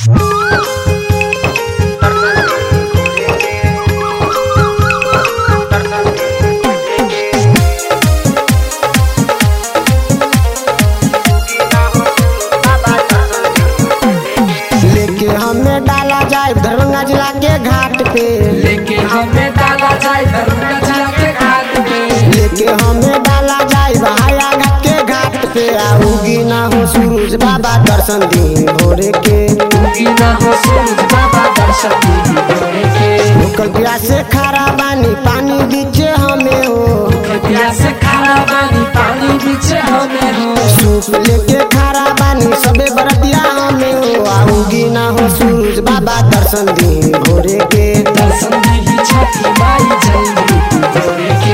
लेके हमें डाला जाए दरभंगा जिला के घाट पे लेके हमें डाला जाए दरभंगा जिला के घाट पे लेके हमें डाला जाए बहाया घाट के घाट पे आऊगी ना हो सूरज बाबा दर्शन दी भोरे के उगी ना हो सूरज बाबा दर्शन दी भोरे के भूखल प्यास से खारा बानी पानी दीचे हमें हो कृपया से खाना पानी पानी पीछे हमें हो सूप लेके खारा बानी सबे बरतिया हमें हो आऊगी ना हो सूरज बाबा दर्शन दी भोरे के दर्शन दी छठी माई जल्दी भोरे के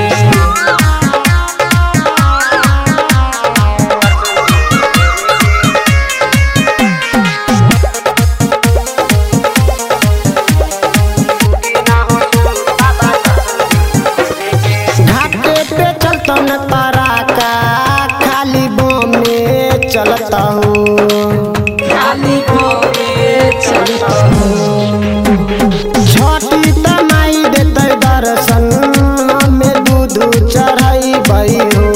घाटे पे चलता न पराका खाली बम में चलता हूँ खाली भोरे चलता हूँ छोटी तमाई देते दर्शन हमें दूध चढ़ाई बई हो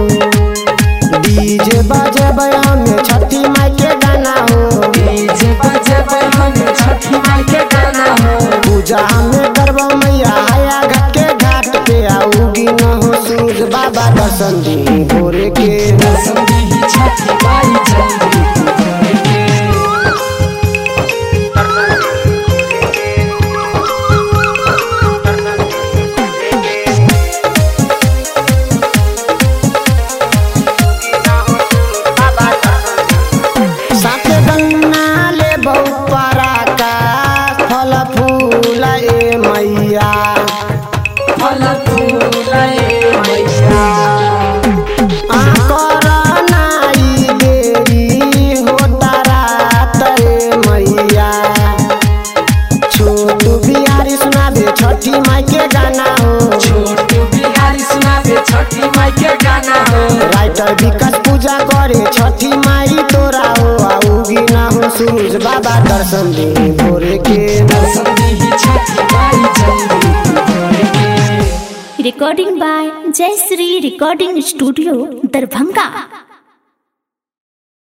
डीजे बजेबै हमें छठी माई के गाना हो डीजे बजे हमें छठी माई के गाना हो पूजा हमें करबो मैया हया घाट के घाट पे आऊगी न हो सूरज बाबा दर्शन दी भोरे के दर्शन दी छठी माई जल्दी भोरे के साथे गन्ना ले बहु पराका फल फूल ए मैया फल फूले मैया आकर नाई देरी होता रात रे मैया छोटू बिहारी सुना दे छठी माई के गाना हो छोटू बिहारी सुनाबे छठी माई के गाना हो राइटर विकास पूजा करे छठी माई तोरा हो आऊगी ना हो सूरज बाबा दर्शन दी भोरे के दर्शन दी छठी माई जल्दी भोरे के recording by Jayasree Recording Studio, Darbhanga.